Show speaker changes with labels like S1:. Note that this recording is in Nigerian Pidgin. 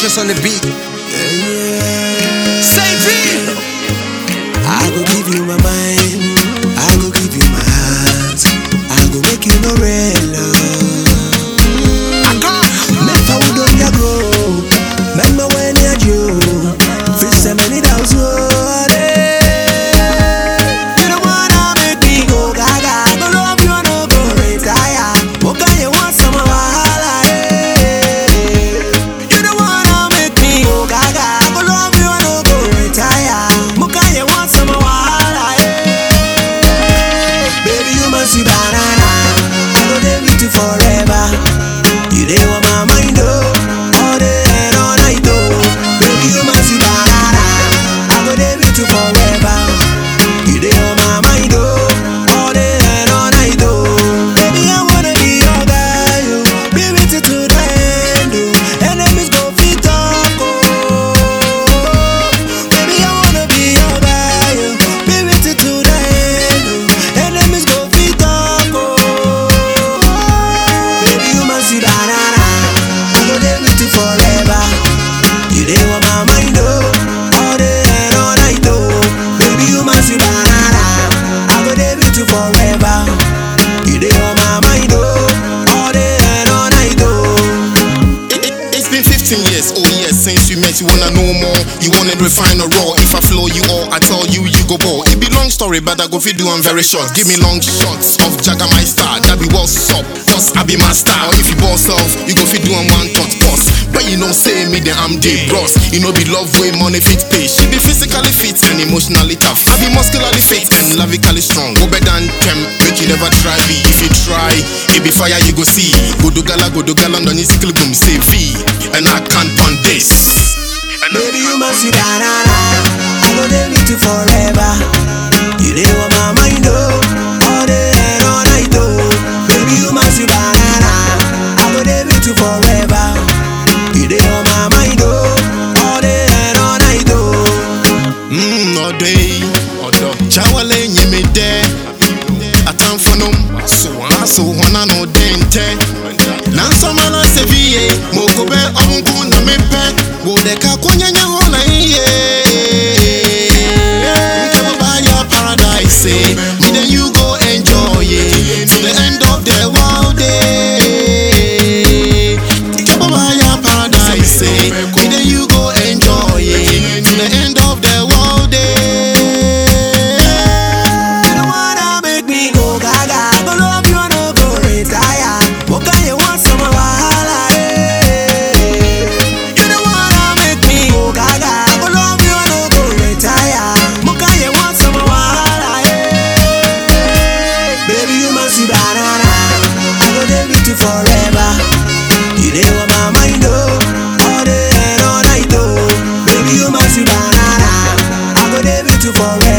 S1: Fortress on the beat. Say V.
S2: I go give you my mind, I go give you my heart, I go make you no real love. Mefa udo ya grow, mema when ya jo, fisa many doubts You don't wanna make me go gaga, go love you no go retire. Moka you want some wahala, eh. You don't wanna make me go gaga, go love you no go retire. Moka you want some wahala, eh. Baby you must be banana, I go live with you forever. You dey on my mind oh, all day and all night oh. Baby you must be banana, I go live with you forever. You dey on my mind oh, all day and all night oh. Baby I wanna be your guy oh, be with you to the end oh. Enemies go fit talk oh. Baby I wanna be your guy oh, be with you to the end oh. Enemies go fit talk oh. Baby you must be banana, I go dey with you forever. You dey on my mind oh, all day and all night oh. Baby you must be banana, I go dey with you forever. You dey on my mind oh, all day and all night oh.
S3: It, it, it's been 15 years, oh yes, since we met. You wanna know more? You wanna refine or raw? If I flow you all, I tell you, you go ball. It be long story, but I go fit do I'm very short. Give me long shots of Jagger my star. That be well up, cause I be my star. Or if you boss off, you go fit do I'm one touch boss. But you know, say me, then I'm the bros. You know, be love way money fit pay. She be physically fit and emotionally tough. I be muscularly fit and logically strong. Go better than them, make you never try me. If you try, it be fire you go see. Go do gala, go do gala, on his skill boom, say V. And I can't on this.
S2: Baby, you must be banana. I go dey with you forever. You dey on my mind, oh, all day and all night, oh. Baby, you must be banana. I go dey with you forever. You dey on my mind, oh, all day and all night, oh.
S3: Mm, all day. Chawale nyime de. Atamfonom. So wana no dente. Nansa mana sevie. Mogobe omunku na mepe. Wodeka kunyanya hona iye. Nkebo baya paradise. eh. Me then you go enjoy it. To the end of the world day. Nkebo baya paradise. eh. Me then you go enjoy it. To the end of the world day.
S2: You don't wanna make me go gaga. Go love you, no go retire. What can you want some wahala? eh? You don't wanna make me go gaga. Go love you, no go retire. What can you want some wahala? eh? Baby, you must be banana. I go there with you forever. You dey on my mind, oh, all day and all night, oh. Baby, you must be banana. I go there with you forever.